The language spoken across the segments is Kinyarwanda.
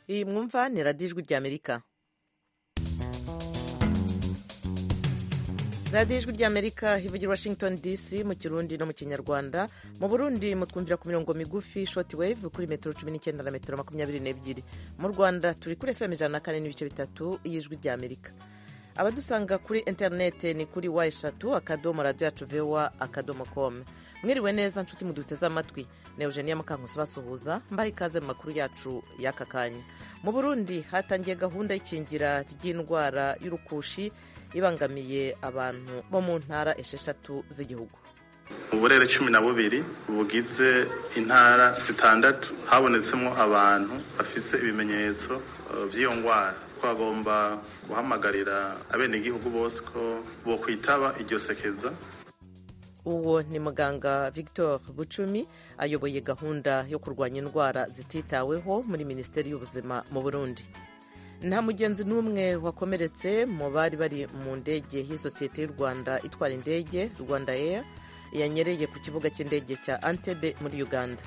iyi mwumva ni radiyo ijwi ry'amerika radiyo ijwi ry'amerika ivugira washington dc mu kirundi no mu kinyarwanda mu burundi mutwumvira ku mirongo migufi shoti wave kuri metero cumi n'icyenda na metero makumyabiri n'ebyiri mu rwanda turi kuri fm ijana na kane n'ibice bitatu y'ijwi ry'amerika abadusanga kuri interinete ni kuri wa eshatu akadomo radiyo yacu vewa akadomo komu mwiriwe neza nshuti muduteze amatwi na eugenia mukankusi basuhuza mbaha ikaze mu makuru yacu y'aka kanya mu burundi hatangiye gahunda y'ikingira ry'indwara y'urukushi ibangamiye abantu bo mu ntara esheshatu z'igihugu uburere cumi na bubiri bugize intara zitandatu habonetsemo abantu bafise ibimenyetso by'iyo ndwara twagomba guhamagarira abenegihugu bose ko bo kwitaba iryo sekeza uwo ni muganga victor bucumi ayoboye gahunda yo kurwanya indwara zititaweho muri minisiteri y'ubuzima mu burundi nta mugenzi n'umwe wakomeretse mu bari bari mu ndege y'isosiyete y'u rwanda itwara indege rwanda air yanyereye ku kibuga cy'indege cya antebe muri uganda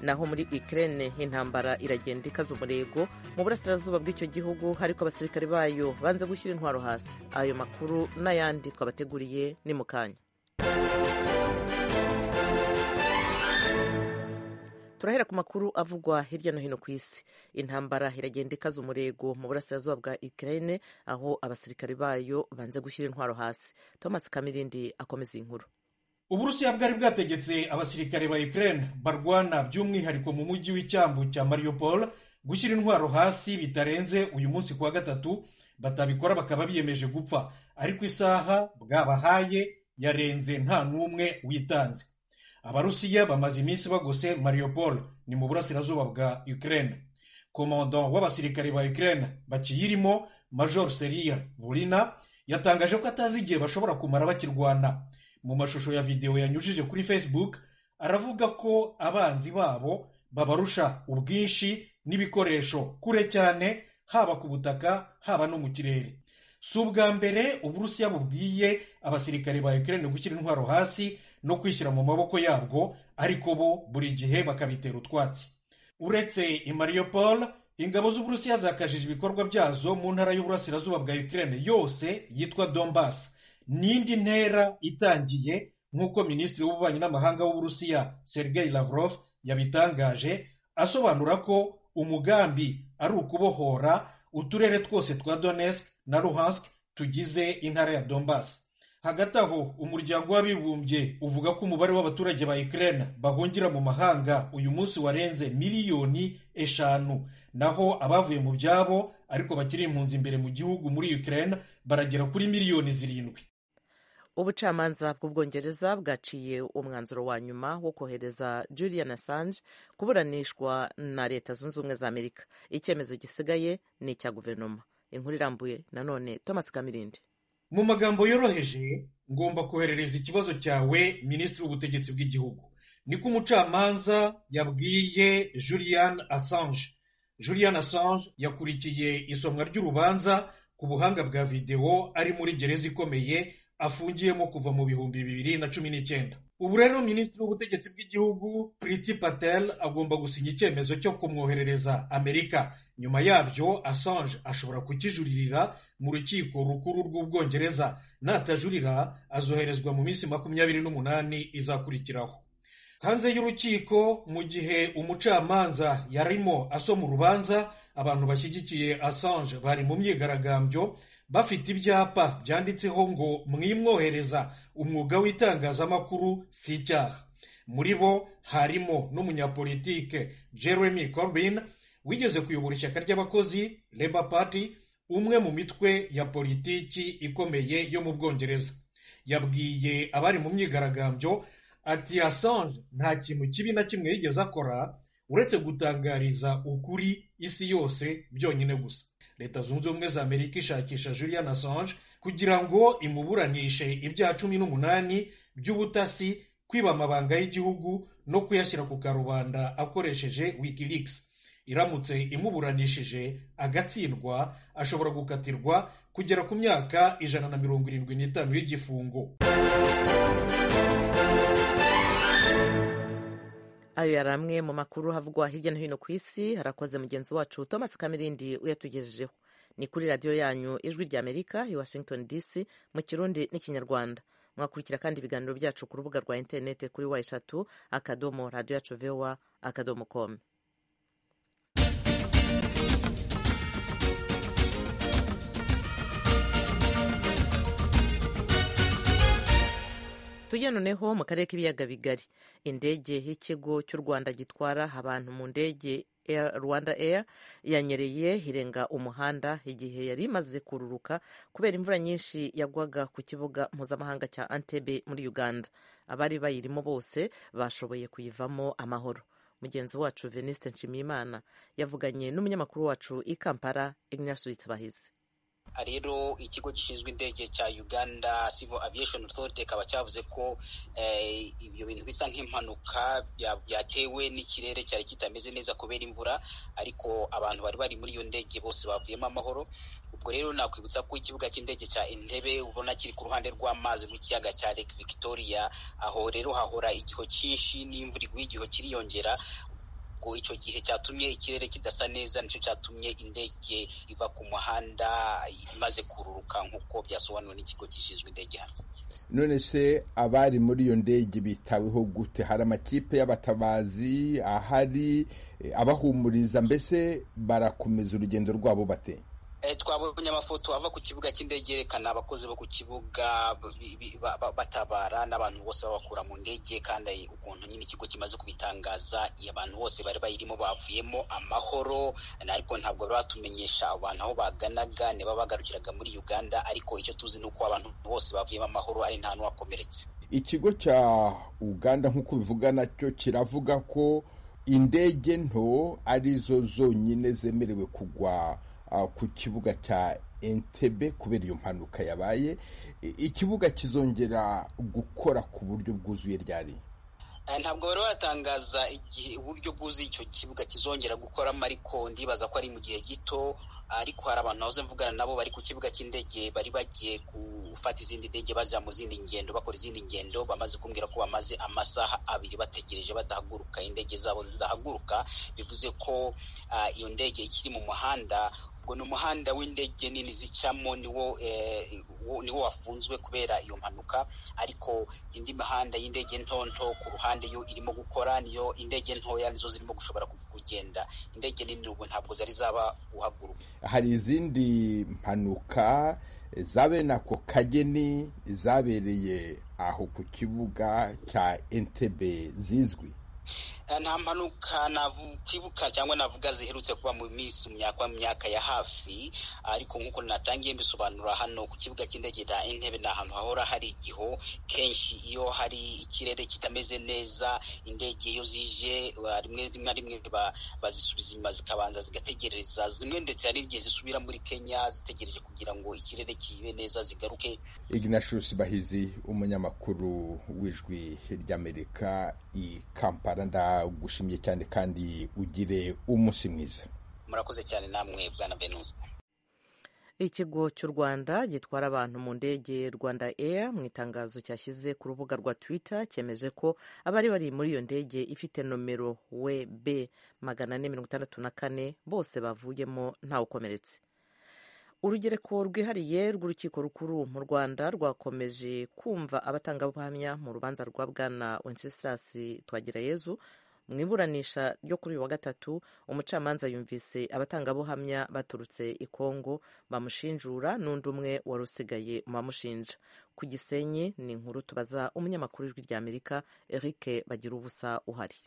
naho muri ikirere intambara iragenda ikaza umurego mu burasirazuba bw'icyo gihugu ariko abasirikare bayo banze gushyira intwaro hasi ayo makuru n'ayandi twabateguriye ni mu kanya turahera ku makuru avugwa hirya no hino ku isi intambara iragenda ikaza umurego mu burasirazuba bwa Ukraine aho abasirikare bayo banze gushyira intwaro hasi thomas kamirindi akomeza iyi nkuru uburusiya bwari bwategetse abasirikare ba Ukraine barwana by'umwihariko mu mujyi w'icyambu cya mariupol gushyira intwaro hasi bitarenze uyu munsi ku wa gatatu batabikora bakaba biyemeje gupfa ariko isaha bwabahaye yarenze nta n'umwe witanze abarusiya bamaze iminsi bagose mariupol ni mu burasirazuba bwa ukraine komando w'abasirikare ba ukraine bakiyirimo major seria vulina yatangaje ko atazi igihe bashobora kumara bakirwana mu mashusho ya videwo yanyujije kuri facebook aravuga ko abanzi babo babarusha ubwinshi n'ibikoresho kure cyane haba ku butaka haba no mu kirere si ubwa mbere uburusiya bubwiye abasirikare ba ukraine gushyira intwaro hasi no kwishyira mu maboko yabwo ariko bo buri gihe bakabitera utwatsi uretse i mariupol ingabo z'uburusiya zakajije ibikorwa byazo mu ntara y'uburasirazuba bwa ukraine yose yitwa donbas n'indi ntera itangiye nk'uko minisitiri w'ububanyi n'amahanga w'uburusiya sergei lavrov yabitangaje asobanura ko umugambi ari ukubohora uturere twose twa donetsk na luhansk tugize intara ya donbas hagati aho umuryango w'abibumbye uvuga ko umubare w'abaturage ba Ukraine bahungira mu mahanga uyu munsi warenze miliyoni eshanu naho abavuye mu byabo ariko bakiri impunzi imbere mu gihugu muri Ukraine baragera kuri miliyoni zirindwi ubucamanza bw'ubwongereza bwaciye umwanzuro wa nyuma wo kohereza julian assange kuburanishwa na leta zunze ubumwe za amerika icyemezo gisigaye ni icya guverinoma inkuru irambuye nanone thomas kamirindi mu magambo yoroheje ngomba koherereza ikibazo cyawe minisitiri w'ubutegetsi bw'igihugu niko umucamanza yabwiye julian assange julian assange yakurikiye isomwa ry'urubanza ku buhanga bwa videwo ari muri gereza ikomeye afungiyemo kuva mu bihumbi bibiri na cumi n'icyenda ubu rero minisitiri w'ubutegetsi bw'igihugu priti patel agomba gusinya icyemezo cyo kumwoherereza amerika nyuma yabyo assange ashobora kukijuririra mu rukiko rukuru rw'ubwongereza natajurira azoherezwa mu minsi makumyabiri n'umunani izakurikiraho hanze y'urukiko mu gihe umucamanza yarimo asoma urubanza abantu bashyigikiye assange bari mu myigaragambyo bafite ibyapa byanditseho ngo mwimwohereza umwuga w'itangazamakuru si icyaha muri bo harimo n'umunyapolitike jeremy corbyn wigeze kuyobora ishyaka ry'abakozi Labour Party umwe mu mitwe ya politiki ikomeye yo mu bwongereza yabwiye abari mu myigaragambyo ati Assange nta kintu kibi na kimwe yigeze akora uretse gutangariza ukuri isi yose byonyine gusa leta zunze ubumwe za amerika ishakisha julian Assange kugira ngo imuburanishe ibyaha cumi n'umunani by'ubutasi kwiba amabanga y'igihugu no kuyashyira ku karubanda akoresheje wikileaks iramutse imuburanishije agatsindwa ashobora gukatirwa kugera ku myaka ijana na mirongo irindwi n'itanu y'igifungo ayo yari amwe mu makuru havugwa hirya no hino ku isi harakoze mugenzi wacu thomas kamirindi uyatugejejeho ni kuri radiyo yanyu ijwi ry'amerika i washington dc mu kirundi n'ikinyarwanda mwakurikira kandi ibiganiro byacu ku rubuga rwa interinete kuri wa eshatu akadomo radiyo yacu vewa akadomo komu tujya noneho mu karere k'ibiyaga bigari indege y'ikigo cy'u rwanda gitwara abantu mu ndege rwanda air yanyereye irenga umuhanda igihe yari imaze kururuka kubera imvura nyinshi yagwaga ku kibuga mpuzamahanga cya antebe muri uganda abari bayirimo bose bashoboye kuyivamo amahoro mugenzi wacu venuste nshimiyimana yavuganye n'umunyamakuru wacu i kampala ignasuwitsi bahizi rero ikigo gishinzwe indege cya Uganda Civil Aviation Authority kikaba cyavuze ko ibyo bintu bisa nk'impanuka byatewe n'ikirere cyari kitameze neza kubera imvura ariko abantu bari bari muri iyo ndege bose bavuyemo amahoro ubwo rero nakwibutsa ko ikibuga cy'indege cya Entebbe ubona kiri ku ruhande rw'amazi rw'ikiyaga cya Lake Victoria aho rero hahora igihu cyinshi n'imvura iguye igihu kiriyongera ubwo icyo gihe cyatumye ikirere kidasa neza nicyo cyatumye indege iva ku muhanda imaze kururuka nk'uko byasobanuwe n'ikigo gishinzwe indege hano none se abari muri iyo ndege bitaweho gute hari amakipe y'abatabazi ahari abahumuriza mbese barakomeza urugendo rwabo bate twabonye amafoto ava ku kibuga cy'indege yerekana abakozi bo ku kibuga batabara n'abantu bose babakura mu ndege kandi ukuntu nyine ikigo kimaze kubitangaza abantu bose bari bayirimo bavuyemo amahoro ariko ntabwo bari batumenyesha abantu aho baganaga niba bagarukiraga muri uganda ariko icyo tuzi ni uko abantu bose bavuyemo amahoro ari nta n'uwakomeretse ikigo cya uganda nk'uko bivuga nacyo kiravuga ko indege nto arizo zonyine zemerewe kugwa ku kibuga cya entebe kubera iyo mpanuka yabaye ikibuga kizongera gukora ku buryo bwuzuye ryari ntabwo bari baratangaza igihe uburyo bwuzuye icyo kibuga kizongera gukoramo ariko ndibaza ko ari mu gihe gito ariko hari abantu nahoze mvugana nabo bari ku kibuga cy'indege bari bagiye gufata izindi ndege bajya mu zindi ngendo bakora izindi ngendo bamaze kumbwira ko bamaze amasaha abiri bategereje badahaguruka indege zabo zidahaguruka bivuze ko iyo ndege ikiri mu muhanda ubwo ni umuhanda w'indege nini zicamo niwo wafunzwe kubera iyo mpanuka ariko indi mihanda y'indege nto nto ku ruhande yo irimo gukora niyo indege ntoya nizo zirimo gushobora kugenda indege nini ubu ntabwo zari zaba guhaguruka hari izindi mpanuka zabe nako kageni zabereye aho ku kibuga cya entebe zizwi nta mpanuka nakwibuka cyangwa navuga ziherutse kuba mu minsi myaka myaka ya hafi ariko nk'uko natangiye mbisobanura hano ku kibuga cy'indege cya intebe ni ahantu hahora hari igihu kenshi iyo hari ikirere kitameze neza indege iyo zije rimwe rimwe rimwe bazisubiza inyuma zikabanza zigategereza zimwe ndetse hari igihe zisubira muri kenya zitegereje kugira ngo ikirere kibe neza zigaruke ignatius bahizi umunyamakuru w'ijwi ry'amerika i kampala ndagushimiye cyane kandi ugire umunsi mwiza murakoze cyane namwe bwana venuste ikigo cy'u rwanda gitwara abantu mu ndege rwanda air mu itangazo cyashyize ku rubuga rwa twitter cyemeje ko abari bari muri iyo ndege ifite nomero wb magana ane mirongo itandatu na kane bose bavuyemo ntawukomeretse urugereko rwihariye rw'urukiko rukuru mu rwanda rwakomeje kumva abatangabuhamya mu rubanza rwa bwana wenceslas twagirayezu mu iburanisha ryo kuri uyu wa gatatu umucamanza yumvise abatangabuhamya baturutse i kongo bamushinjura n'undi umwe wari usigaye mu bamushinja ku gisenyi ni inkuru tubaza umunyamakuru w'ijwi ry'amerika eric bagira ubusa uhari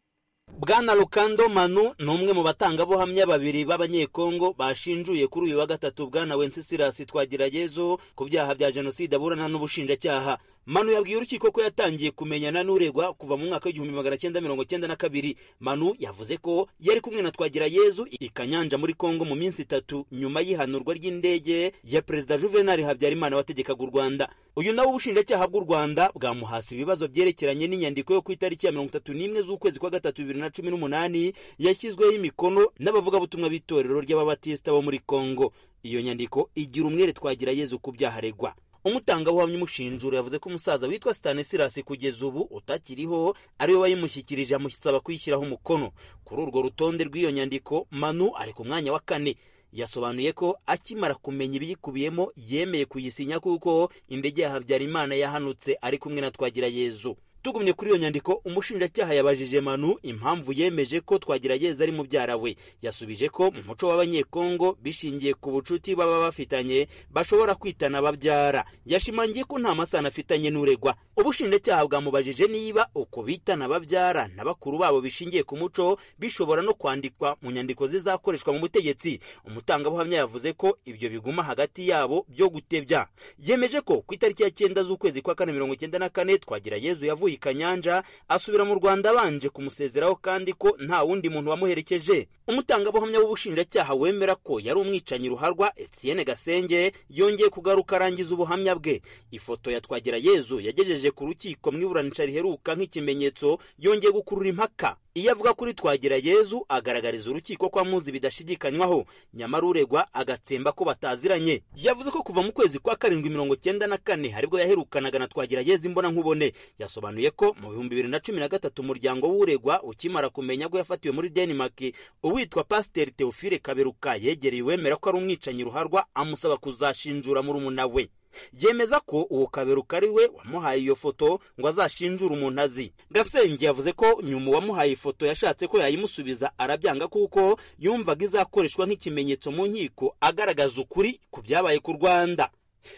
bwana rukando manu ni umwe mu batangabuhamya babiri b'abanyekongo bashinjuye kuri uyu wa gatatu bwana wencesirasi twagirayezu ku byaha bya jenoside aburana n'ubushinjacyaha manu yabwiye urukiko ko yatangiye kumenyana n'uregwa kuva mu mwaka w'igihumbi magana cyenda mirongo cyenda na kabiri manu yavuze ko yari kumwe na twagirayezu i kanyanja muri kongo mu minsi itatu nyuma y'ihanurwa ry'indege ya perezida juvenali habyarimana wategekaga u rwanda uyu nawe ubushinjacyaha bw'u rwanda bwamuhasi ibibazo byerekeranye n'inyandiko yo ku itariki ya mirongo itatu n'imwe z'ukwezi kwa gatatu bibiri na cumi n'umunani yashyizweho imikono n'abavugabutumwa b'itorero ry'ababatisita bo muri kongo iyo nyandiko igira umwere twagirayezu ku byaha aregwa umutangabuhamya umushinjura yavuze ko umusaza witwa stanislas kugeza ubu utakiriho ariwe wayimushyikirije amusaba kuyishyiraho umukono kuri urwo rutonde rw'iyo nyandiko manu ari ku mwanya wa kane yasobanuye ko akimara kumenya ibiyikubiyemo yemeye kuyisinya kuko indege ya habyarimana yahanutse ari kumwe na twagirayezu tugumye kuri iyo nyandiko umushinjacyaha yabajije manu impamvu yemeje ko twagirayezu ari mubyara we yasubije ko mu muco w'abanyekongo bishingiye ku bucuti baba bafitanye bashobora kwitana ababyara yashimangiye ko nta masano afitanye n'uregwa ubushinjacyaha bwamubajije niba uko bitana ababyara na bakuru babo bishingiye ku muco bishobora no kwandikwa mu nyandiko zizakoreshwa mu butegetsi umutangabuhamya yavuze ko ibyo biguma hagati yabo byo gutebya yemeje ko ku itariki ya cyenda z'ukwezi kwa kane mirongo icyenda na kane twagira yezu yavuye i kanyanja asubira mu rwanda abanje kumusezeraho kandi ko nta wundi muntu wamuherekeje umutangabuhamya w'ubushinjacyaha wemera ko yari umwicanyi ruharwa etienne gasenge yongeye kugaruka arangiza ubuhamya bwe ifoto ya twagira yezu yagejeje ku rukiko mu iburanisha riheruka nk'ikimenyetso yongeye gukurura impaka iyo avuga kuri twagira yezu agaragariza urukiko ko amuzi bidashidikanywaho nyamara uregwa agatsemba ko bataziranye yavuze ko kuva mu kwezi kwa karindwi mirongo icyenda na kane haribwo yaherukanaga na twagira yezu imbona nkubone yasobanuye ko mu bihumbi bibiri na cumi na gatatu umuryango w'uregwa ukimara kumenya ko yafatiwe muri denmark uwitwa pasiteri teofile kaberuka yegereye uwemera ko ari umwicanyi ruharwa amusaba kuzashinjura murumuna we yemeza ko uwo kaberuka ari we wamuhaye iyo foto ngo azashinjure umuntu azi gasenge yavuze ko nyuma uwamuhaye ifoto yashatse ko yayimusubiza arabyanga kuko yumvaga izakoreshwa nk'ikimenyetso mu nkiko agaragaza ukuri ku byabaye ku rwanda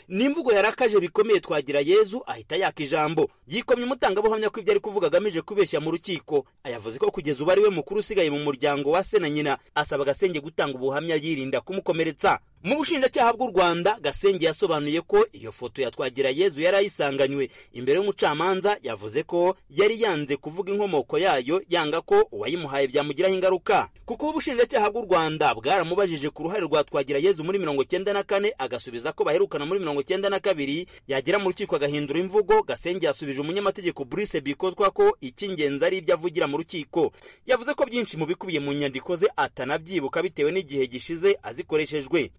n'imvugo yarakaje bikomeye twagira yezu ahita yaka ijambo yikomye umutangabuhamya ko ibyo ari kuvuga agamije kubeshya mu rukiko ayavuze ko kugeza ubu ari we mukuru usigaye mu muryango wa se na nyina asaba agasenge gutanga ubuhamya yirinda kumukomeretsa mu bushinjacyaha bw'u rwanda gasenge yasobanuye ko iyo foto ya twagira yezu yari ayisanganywe imbere y'umucamanza yavuze ko yari yanze kuvuga inkomoko yayo yanga ko uwayimuhaye byamugiraho ingaruka kuko ubushinjacyaha bw'u rwanda bwaramubajije ku ruhare rwa twagira yezu muri mirongo icyenda na kane agasubiza ko baherukana muri mirongo icyenda na kabiri yagera mu rukiko agahindura imvugo gasenge yasubije umunyamategeko Brice bikotwa ko icy'ingenzi ari ibyo avugira mu rukiko yavuze ko byinshi mu bikubiye mu nyandiko ze atanabyibuka bitewe n'igihe gishize azikoreshejwe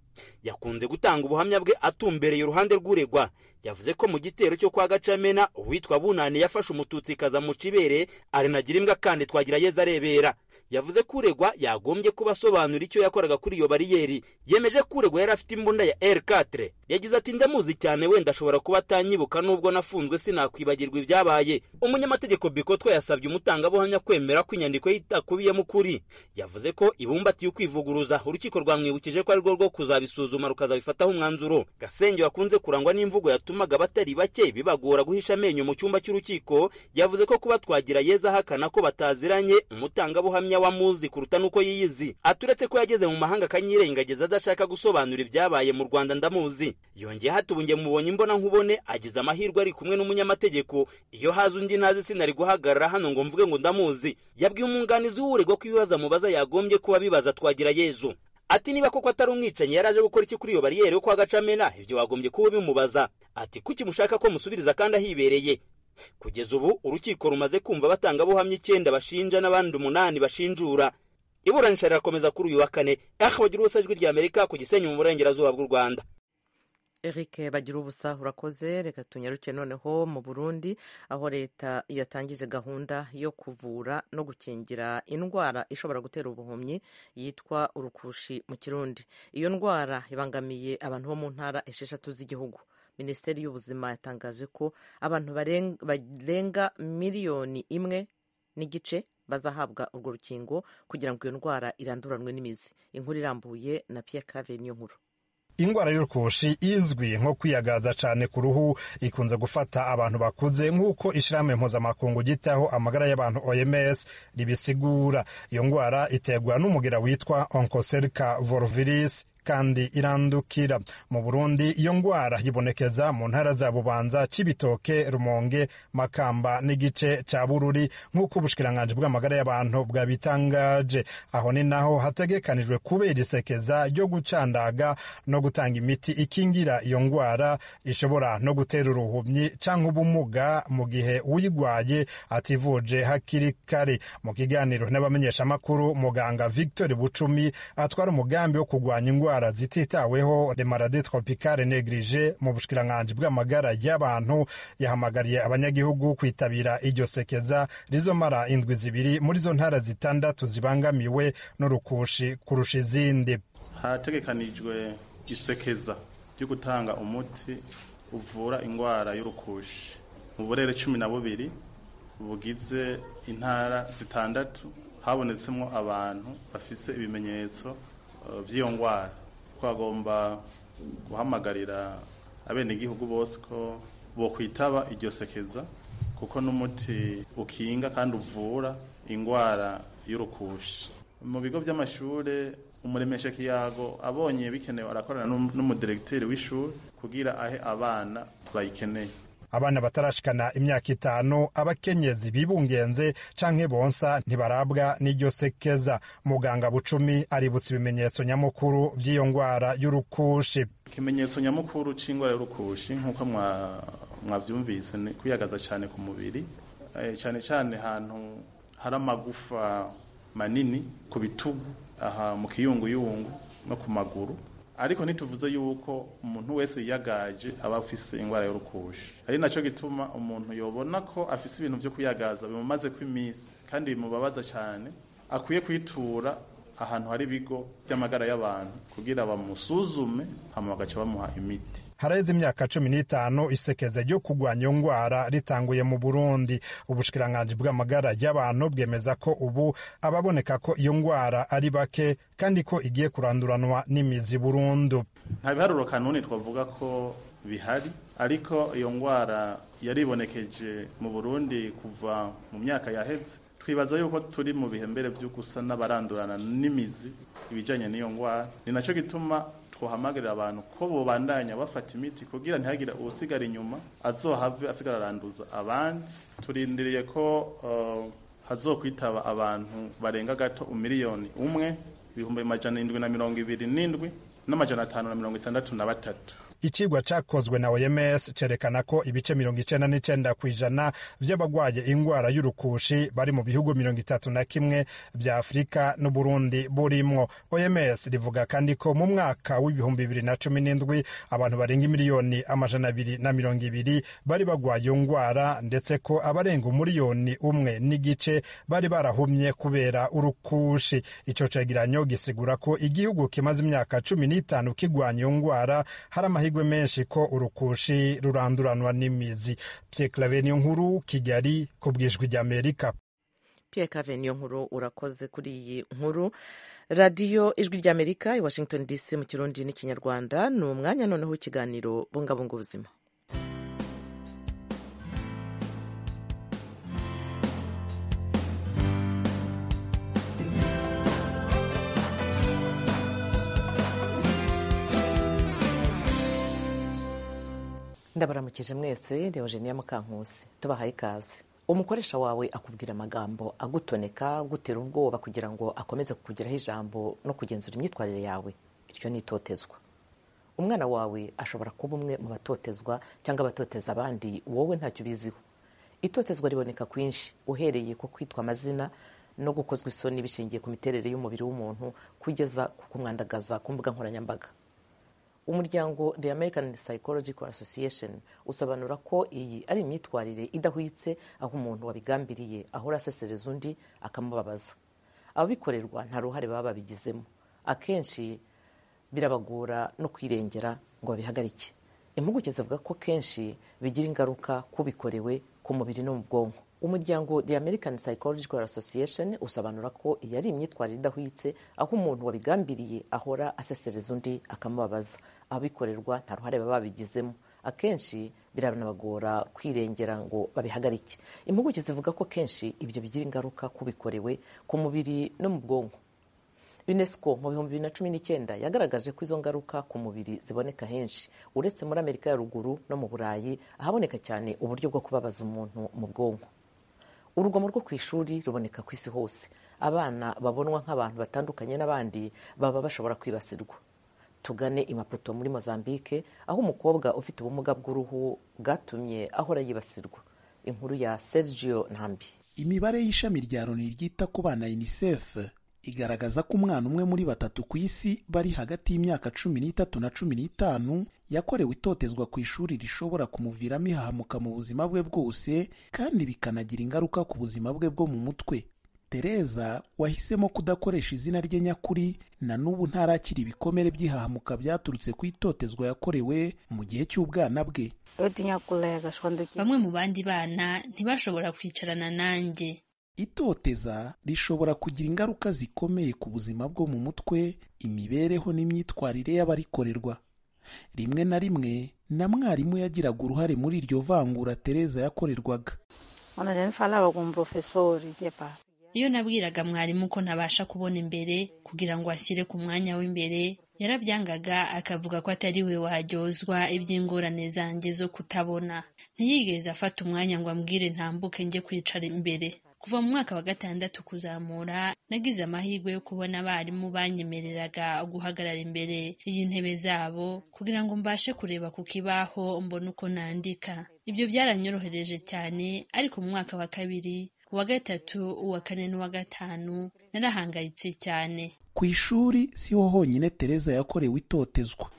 yakunze gutanga ubuhamya bwe atumbereye uruhande rw'uregwa yavuze ko mu gitero cyo kwa gacamena uwitwa bunani yafashe umututsi kaza mu cibere arinagira imbwa kandi twagira yeza arebera yavuze ko uregwa yagombye kuba asobanura icyo yakoraga kuri iyo bariyeri yemeje ko uregwa yari afite imbunda ya r4 yagize ati ndamuzi cyane wenda ashobora kuba atanyibuka n'ubwo nafunzwe sinakwibagirwa ibyabaye umunyamategeko bikotwa yasabye umutangabuhamya kwemera ko inyandiko ye itakubiyemo ukuri yavuze ko ibumbatiye ukwivuguruza urukiko rwamwibukije ko ari rwo rwo kuzabisuzuma rukazabifataho umwanzuro gasenge wakunze kurangwa n'imvugo yatumaga abatari bake bibagora guhisha amenyo mu cyumba cy'urukiko yavuze ko kuba twagira yeza ahakana ko bataziranye umutangabuhamya wamuzi kuruta n'uko yiyizi aturetse ko yageze mu mahanga akanyirengagiza adashaka gusobanura ibyabaye mu rwanda ndamuzi yongeye hatubunge mubonye imbona nkubone agize amahirwe ari kumwe n'umunyamategeko iyo haza undi ntazi sinari guhagarara hano ngo mvuge ngo ndamuzi yabwiye umwunganizi w'uregwa ko ibibazo amubaza yagombye kuba bibaza twagira yezu ati niba koko atari umwicanyi yari aje gukora iki kuri iyo bariyeri yo kwa gacamena ibyo wagombye kuba bimubaza ati kuki mushaka ko musubiriza kandi ahibereye kugeza ubu urukiko rumaze kumva abatangabuhamya icyenda bashinja n'abandi umunani bashinjura iburanisha rirakomeza kuri uyu wa kane aha bagira ubusa ijwi rya amerika ku gisenyi mu burengerazuba bw'u rwanda eric bagira ubusa urakoze reka tunyaruke noneho mu burundi aho leta yatangije gahunda yo kuvura no gukingira indwara ishobora gutera ubuhumyi yitwa urukushi mu kirundi iyo ndwara ibangamiye abantu bo mu ntara esheshatu z'igihugu minisiteri y'ubuzima yatangaje ko abantu barenga miliyoni imwe n'igice bazahabwa urwo rukingo kugira ngo iyo ndwara iranduranwe n'imizi inkuru irambuye na Pierre Claver niyo nkuru indwara y'urukushi izwi nko kwiyagaza cyane ku ruhu ikunze gufata abantu bakuze nk'uko ishyirahamwe mpuzamakungu gitaho amagara y'abantu oms ribisigura iyo ndwara iterwa n'umugira witwa oncocerca volviris kandi irandukira mu burundi iyo ndwara yibonekeza mu ntara za bubanza cibitoke rumonge makamba n'igice cya bururi nk'uko ubushikiranganje bw'amagara y'abantu bwabitangaje aho ni naho hategekanijwe kubera isekeza ryo gucandaga no gutanga imiti ikingira iyo ndwara ishobora no gutera uruhumyi cyangwa ubumuga mu gihe uyirwaye ativuje hakiri kare mu kiganiro n'abamenyeshamakuru muganga victor bucumi atwara umugambi wo kurwanya indwara indwara zititaweho le maladies tropicales neglige mu bushikiranganji bw'amagara y'abantu yahamagariye abanyagihugu kwitabira iryo sekeza rizomara indwi zibiri muri zo ntara zitandatu zibangamiwe n'urukushi kurusha izindi harategekanijwe isekeza ryo gutanga umuti uvura indwara y'urukushi mu burere cumi na bubiri bugize intara zitandatu habonetsemo abantu bafise ibimenyetso eh, vy'iyo ndwara twagomba guhamagarira abenegihugu bose ko bokwitaba iryo sekeza kuko n'umuti ukinga kandi uvura indwara y'urukushi mu bigo by'amashuri umuremesha kiyago abonye bikenewe arakorana n'um- n'umudiregiteri w'ishuri kugira ahe abana bayikeneye abana batarashikana imyaka itanu abakenyezi bibungenze canke bonsa ntibarabwa n'iryo sekeza muganga bucumi aributsa ibimenyetso nyamukuru vy'iyo ngwara y'urukushi ikimenyetso nyamukuru cy'indwara y'urukushi nk'uko mwa- mwabyumvise ni kwiyagaza cyane ku mubiri eh, cyane cyane ahantu hari amagufa manini ku bitugu aha mu kiyunguyungu no ku maguru ariko ntituvuze yuko umuntu wese yiyagaje aba afise indwara y'urukushi ari nacyo gituma umuntu yobona ko afise ibintu byo kuyagaza bimumaze kw'iminsi kandi bimubabaza cyane akwiye kwitura ahantu hari ibigo by'amagara y'abantu kugira bamusuzume hama bagaca bamuha imiti haraheze imyaka cumi n'itanu isekeza ryo kurwanya iyo ngwara ritanguye mu burundi ubushikiranganji bw'amagara y'abantu bwemeza ko ubu ababoneka ko iyo ngwara ari bake kandi ko igiye kuranduranwa n'imizi burundu nta biharuro kanuni twavuga ko bihari ariko iyo ndwara yaribonekeje mu burundi kuva mu myaka yaheze twibaza yuko turi mu bihe mbere byo gusa n'abarandurana n'imizi ibijyanye n'iyo ndwara ni nacyo gituma twahamagarira abantu ko bobandanya bafata imiti kugira ntihagire usigara inyuma azohave asigara aranduza abandi turindiriye ko eh, hazokwitaba abantu barenga gato umiliyoni umwe ibihumbi majana indwi na mirongo ibiri n'indwi n'amajana atanu na mirongo itandatu na batatu icigwa cakozwe na oms cerekana ko ibice mirongo icenda n'icenda ku ijana vy'abagwaye ingwara y'urukushi bari mu bihugu mirongo itatu na kimwe vya afurika n'uburundi burimwo oms rivuga kandi ko mu mwaka w'ibihumbi bibiri na cumi n'indwi abantu barenga imiliyoni amajana abiri na mirongo ibiri bari bagwaye iyo ngwara ndetse ko abarenga umuriyoni umwe n'igice bari barahumye kubera urukushi ico cegeranyo gisigura ko igihugu kimaze imyaka cumi n'itanu kigwanya iyo ngwara hari amahirwe menshi ko urukushi ruranduranwa n'imizi pyeklave niyo nkuru kigali ku bwijwi ry'amerika Pierre Claver niyo nkuru urakoze kuri iyi nkuru radiyo ijwi ry'amerika i washington dc mu kirundi n'ikinyarwanda ni umwanya noneho w'ikiganiro bungabunga ubuzima ndabaramukije mwese reba jeniya mukankusi tubahaye ikaze umukoresha wawe akubwira amagambo agutoneka agutera ubwoba kugira ngo akomeze kukugiraho ijambo no kugenzura imyitwarire yawe iryo ni itotezwa umwana wawe ashobora kuba umwe mu batotezwa cyangwa abatoteza abandi wowe ntacyo ubiziho itotezwa riboneka kwinshi uhereye ku kwitwa amazina no gukozwa isoni bishingiye ku miterere y'umubiri w'umuntu kugeza ku kumwandagaza ku mbuga nkoranyambaga umuryango the american psychological association usobanura ko iyi ari imyitwarire idahwitse aho umuntu wabigambiriye ahora asesereza undi akamubabaza ababikorerwa nta ruhare baba babigizemo akenshi birabagora no kwirengera ngo babihagarike impuguke zivuga ko kenshi bigira ingaruka kubikorewe ku mubiri no mu bwonko umuryango the american psychological association usobanura ko iyi ari imyitwarire idahwitse aho umuntu wabigambiriye ahora asesereza undi akamubabaza ababikorerwa nta ruhare baba babigizemo akenshi biranabagora kwirengera ngo babihagarike impuguke zivuga ko kenshi ibyo bigira ingaruka kubikorewe ku mubiri no mu bwonko unesco mu bihumbi bibiri na cumi n'icyenda yagaragaje ko izo ngaruka ku mubiri ziboneka henshi uretse muri amerika ya ruguru no mu burayi ahaboneka cyane uburyo bwo kubabaza umuntu mu bwonko urugomo rwo ku ishuri ruboneka ku isi hose abana babonwa nk'abantu batandukanye n'abandi baba bashobora kwibasirwa tugane imaputo muri mozambique aho umukobwa ufite ubumuga bw'uruhu bwatumye ahora yibasirwa inkuru ya sergio ntambi imibare y'ishami rya loni ryita ku bana unicef igaragaza ko umwana umwe muri batatu ku isi bari hagati y'imyaka cumi n'itatu na cumi n'itanu yakorewe itotezwa ku ishuri rishobora kumuviramo ihahamuka mu buzima bwe bwose kandi bikanagira ingaruka ku buzima bwe bwo mu mutwe tereza wahisemo kudakoresha izina rye nyakuri na n'ubu ntarakira ibikomere by'ihahamuka byaturutse ku itotezwa yakorewe mu gihe cy'ubwana bwe bamwe mu bandi bana ntibashobora kwicarana nanjye itoteza rishobora kugira ingaruka zikomeye ku buzima bwo mu mutwe imibereho n'imyitwarire y'abarikorerwa rimwe na rimwe na mwarimu yagiraga uruhare muri iryo vangura tereza yakorerwaga iyo nabwiraga mwarimu ko ntabasha kubona imbere kugira ngo ashyire ku mwanya w'imbere yarabyangaga akavuga ko atari we waryozwa iby'ingorane zanjye zo kutabona ntiyigeze afata umwanya ngo ambwire ntambuke njye kwicara imbere kuva mu mwaka wa gatandatu kuzamura nagize amahirwe yo kubona abarimu banyemereraga guhagarara imbere y'intebe zabo kugira ngo mbashe kureba ku kibaho mbone uko nandika ibyo byaranyorohereje cyane ariko mu mwaka wa kabiri uwa gatatu uwa kane n'uwa gatanu narahangayitse cyane ku ishuri siho honyine tereza yakorewe itotezwa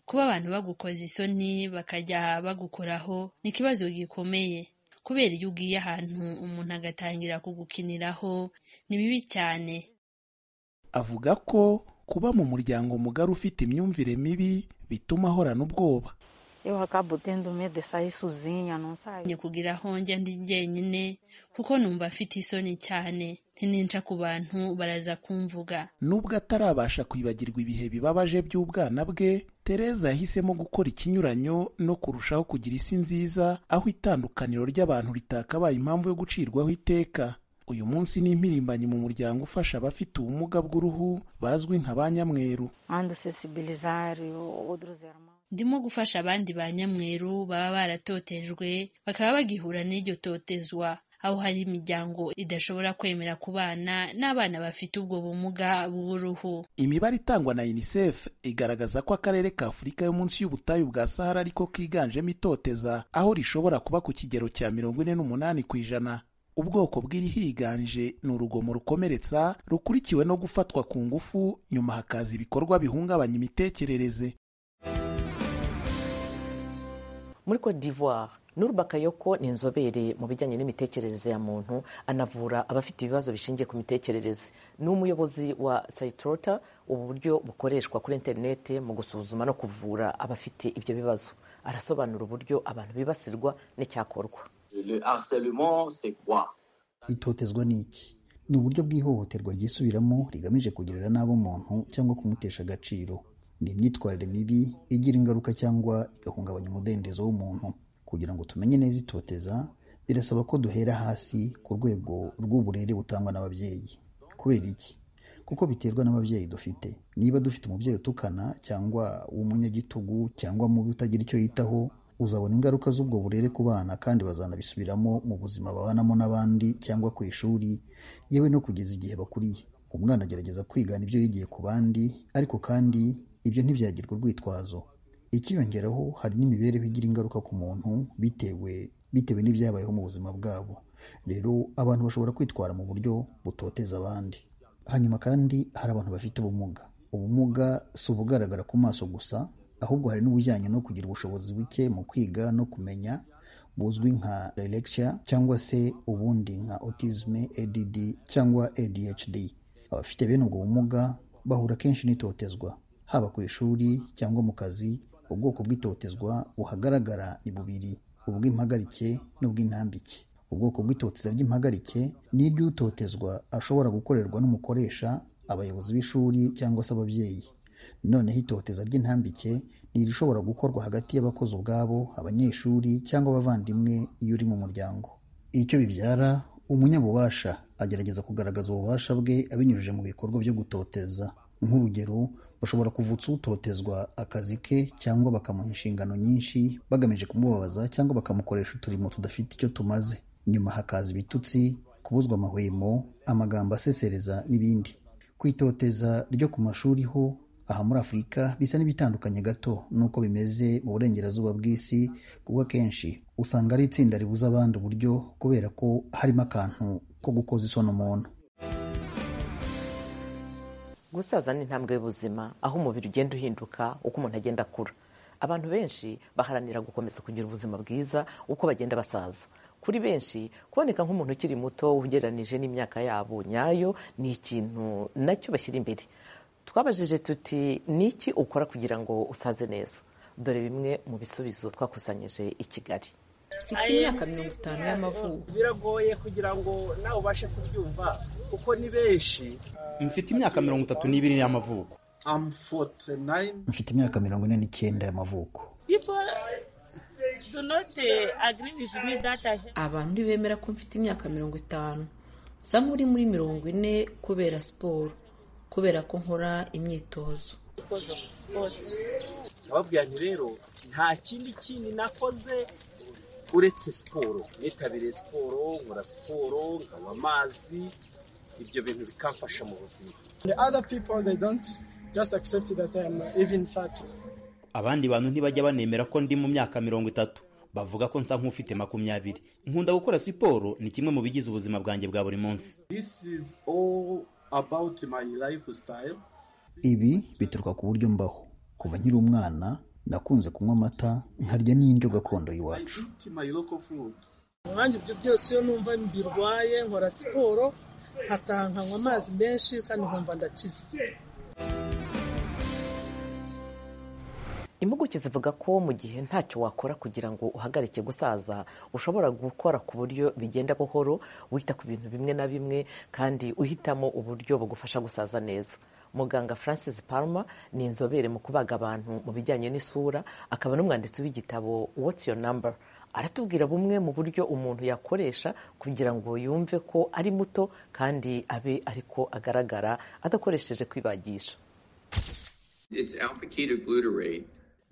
kuba abantu bagukoza isoni bakajya bagukoraho ni ikibazo gikomeye kubera iyo ugiye ahantu umuntu agatangira kugukiniraho ni bibi cyane avuga ko kuba mu muryango mugari ufite imyumvire mibi bituma ahorana ubwoba ni kugira aho njya ndi jyenyine kuko numva afite isoni cyane ntininca ku bantu baraza kumvuga nubwo atarabasha kwibagirwa ibihe bibabaje by'ubwana bwe tereza yahisemo gukora ikinyuranyo no kurushaho kugira isi nziza aho itandukaniro ry'abantu ritakabaye impamvu yo gucirwaho iteka uyu munsi ni impirimbanyi mu muryango ufasha abafite ubumuga bw'uruhu bazwi nka ba nyamweru ndimo gufasha abandi ba nyamweru baba baratotejwe bakaba bagihura n'iryo totezwa aho hari imiryango idashobora kwemera ku bana n'abana bafite ubwo bumuga bw'uruhu imibare itangwa na unicef igaragaza ko akarere ka afurika yo munsi y'ubutayu bwa sahara ariko kiganjemo itoteza aho rishobora kuba ku kigero cya mirongo ine n'umunani ku ijana ubwoko bw'irihiganje ni urugomo rukomeretsa rukurikiwe no gufatwa ku ngufu nyuma hakaza ibikorwa bihungabanya imitekerereze muri cote d'ivoire nurba kayoko ni inzobere mu bijyanye n'imitekerereze ya muntu anavura abafite ibibazo bishingiye ku mitekerereze ni umuyobozi wa sayitorota ubu buryo bukoreshwa kuri interinete mu gusuzuma no kuvura abafite ibyo bibazo arasobanura uburyo abantu bibasirwa n'icyakorwa itotezwa ni iki ni uburyo bw'ihohoterwa ryisubiramo rigamije kugirira nabi umuntu cyangwa kumutesha agaciro ni imyitwarire mibi igira ingaruka cyangwa igahungabanya umudendezo w'umuntu kugira ngo tumenye neza itoteza birasaba ko duhera hasi ku rwego rw'uburere butangwa n'ababyeyi kubera iki kuko biterwa n'ababyeyi dufite niba dufite umubyeyi utukana cyangwa w'umunyagitugu cyangwa mubi utagira icyo yitaho uzabona ingaruka z'ubwo burere ku bana kandi bazanabisubiramo mu buzima babanamo n'abandi cyangwa ku ishuri yewe no kugeza igihe bakuriye umwana agerageza kwigana ibyo yigiye ku bandi ariko kandi ibyo ntibyagirwa urwitwazo ikiyongeraho hari n'imibereho igira ingaruka ku muntu bitewe bitewe n'ibyabayeho mu buzima bwabo rero abantu bashobora kwitwara mu buryo butoteza abandi hanyuma kandi hari abantu bafite ubumuga ubumuga si ubugaragara ku maso gusa ahubwo hari n'ubujyanye no kugira ubushobozi buke mu kwiga no kumenya buzwi nka dyslexia cyangwa se ubundi nka autism ADD cyangwa ADHD abafite bene ubwo bumuga bahura kenshi n'itotezwa haba ku ishuri cyangwa mu kazi ubwoko bw'itotezwa buhagaragara ni bubiri ubw'impagarike n'ubw'intambike ubwoko bw'itoteza ry'impagarike ni iry'utotezwa ashobora gukorerwa n'umukoresha abayobozi b'ishuri cyangwa se ababyeyi noneho itoteza ry'intambike ni irishobora gukorwa hagati y'abakozi ubwabo abanyeshuri cyangwa abavandimwe iyo uri mu muryango icyo bibyara umunyabubasha agerageza kugaragaza ububasha bwe abinyujije mu bikorwa byo gutoteza nk'urugero bashobora kuvutsa utotezwa akazi ke cyangwa bakamuha inshingano nyinshi bagamije kumubabaza cyangwa bakamukoresha uturimo tudafite icyo tumaze nyuma hakaza ibitutsi kubuzwa amahwemo amagambo asesereza n'ibindi kwitoteza ryo ku mashuri ho aha muri afurika bisa n'ibitandukanye gato n'uko bimeze mu burengerazuba bw'isi kuko akenshi usanga ari itsinda ribuza abandi uburyo kubera ko harimo akantu ko gukoza isoni umuntu gusaza ni intambwe y'ubuzima aho umubiri ugenda uhinduka uko umuntu agenda akura abantu benshi baharanira gukomeza kugira ubuzima bwiza uko bagenda basaza kuri benshi kuboneka nk'umuntu ukiri muto ugereranije n'imyaka yabo nyayo ni ikintu nacyo bashyira imbere twabajije tuti ni iki ukora kugira ngo usaze neza dore bimwe mu bisubizo twakusanyije i kigali mfite imyaka mirongo itanu y'amavuko biragoye kugira ngo nawe ubashe kubyumva kuko ni benshi mfite imyaka mirongo itatu n'ibiri y'amavuko mfite imyaka mirongo ine n'icyenda y'amavuko abantu ntibemera ko mfite imyaka mirongo itanu nsa nk'uri muri mirongo ine kubera siporo kubera ko nkora imyitozo ababwira nti rero nta kindi kindi nakoze uretse siporo nitabiriye siporo nkora siporo nkanywa amazi ibyo bintu bikamfasha mu buzima abandi bantu ntibajya banemera ko ndi mu myaka mirongo itatu bavuga ko nsa nk'ufite makumyabiri nkunda gukora siporo ni kimwe mu bigize ubuzima bwanjye bwa buri munsi ibi bituruka ku buryo mbaho kuva nkiri umwana nakunze kunywa amata nkarya n'indyo gakondo y'iwacu umwanya ibyo byose iyo numva mbirwaye nkora siporo nkataha nkanywa amazi menshi kandi nkumva ndakize impuguke zivuga ko mu gihe ntacyo wakora kugira ngo uhagarike gusaza ushobora gukora ku buryo bigenda buhoro wita ku bintu bimwe na bimwe kandi uhitamo uburyo bugufasha gusaza neza muganga francis palma ni inzobere mu kubaga abantu mu bijyanye n'isura akaba n'umwanditsi w'igitabo what's your number aratubwira bumwe mu buryo umuntu yakoresha kugira ngo yumve ko ari muto kandi abe ariko agaragara adakoresheje kwibagisha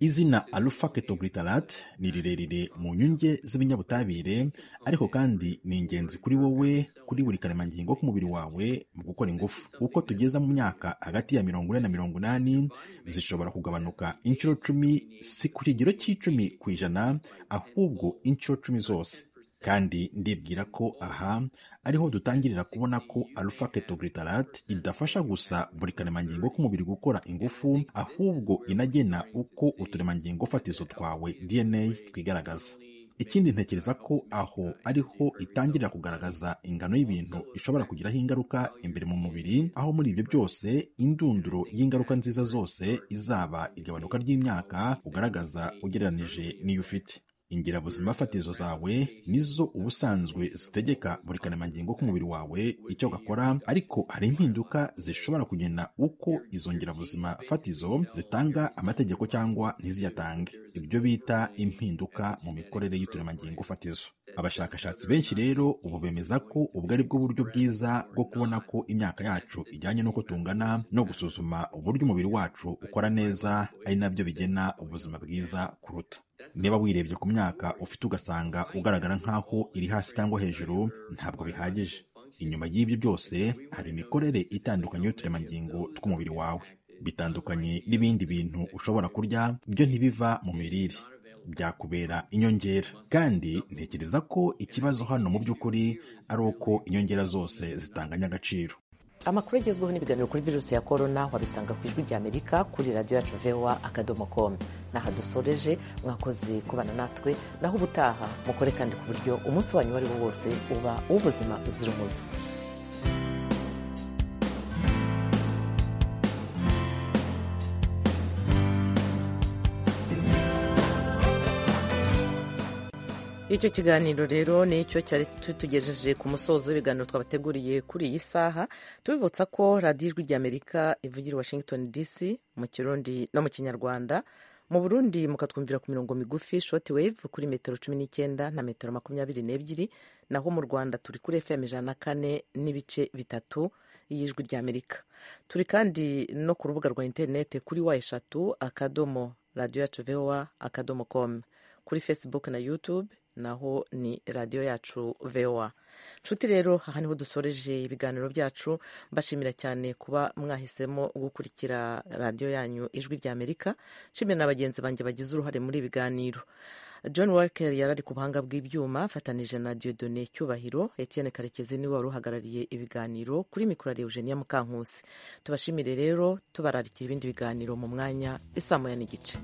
izina alpha ketoglutarate ni rirerire mu nyunge z'ibinyabutabire ariko kandi ni ingenzi kuri wowe kuri buri karemangingo k'umubiri wawe mu gukora ingufu uko tugeze mu myaka hagati ya mirongo ine na mirongo inani zishobora kugabanuka inshuro cumi si ku kigero cy'icumi ku ijana ahubwo inshuro cumi zose kandi ndibwira ko aha ariho dutangirira kubona ko alpha ketoglutarate idafasha gusa buri karemangingo k'umubiri gukora ingufu ahubwo inagena uko uturemangingo fatizo twawe dna twigaragaza ikindi ntekereza ko aho ariho itangirira kugaragaza ingano y'ibintu ishobora kugiraho ingaruka imbere mu mubiri aho muri ibyo byose indunduro y'ingaruka nziza zose izaba igabanuka ry'imyaka ugaragaza ugereranije n'iyo ufite ingirabuzima fatizo zawe nizo ubusanzwe zitegeka buri karemangingo k'umubiri wawe icyo gakora ariko hari impinduka zishobora kugena uko izo ngirabuzima fatizo zitanga amategeko cyangwa ntiziyatange ibyo bita impinduka mu mikorere y'uturemangingo fatizo abashakashatsi benshi rero ubu bemeza ko ubwo ari bwo buryo bwiza bwo kubona ko imyaka yacu ijyanye n'uko tungana no gusuzuma uburyo umubiri wacu ukora neza ari nabyo bigena ubuzima bwiza kuruta niba wirebye ku myaka ufite ugasanga ugaragara nk'aho iri hasi cyangwa hejuru ntabwo bihagije inyuma y'ibyo byose hari imikorere itandukanye y'uturemangingo tw'umubiri wawe bitandukanye n'ibindi bintu ushobora kurya byo ntibiva mu mirire byakubera inyongera kandi ntekereza ko ikibazo hano mu by'ukuri ari uko inyongera zose zitanganya agaciro amakuru agezweho n'ibiganiro kuri virusi ya korona wabisanga ku ijwi ry'amerika kuri radiyo yacu vewa akadomo komu naho dusoreje mwakoze kubana natwe naho ubutaha mukore kandi ku buryo umunsi wanyu uwo ari wo wose uba uw'ubuzima buzira umuze icyo kiganiro rero nicyo cyari tutugejeje ku musozo w'ibiganiro twabateguriye kuri iyi saha tubibutsa ko radiyo ijwi ry'amerika ivugira washington dc mu kirundi no mu kinyarwanda mu burundi mukatwumvira ku mirongo migufi shoti wave kuri metero cumi n'icyenda na metero makumyabiri n'ebyiri naho mu rwanda turi kuri fm ijana na kane n'ibice bitatu y'ijwi ry'amerika turi kandi no ku rubuga rwa interinete kuri wa eshatu akadomo radiyo yacu vowa akadomo komu kuri facebook na youtube naho ni radiyo yacu vewa nshuti rero aha niho dusoreje ibiganiro byacu mbashimira cyane kuba mwahisemo gukurikira radiyo yanyu ijwi ry'amerika nshimira na bagenzi banjye bagize uruhare muri ibi biganiro john walker yari ari ku buhanga bw'ibyuma afatanije na diodone cyubahiro etienne karekezi niwe wari uhagarariye ibiganiro kuri mikoro ya eugenia mukankusi tubashimire rero tubararikira ibindi biganiro mu mwanya isamoya n'igice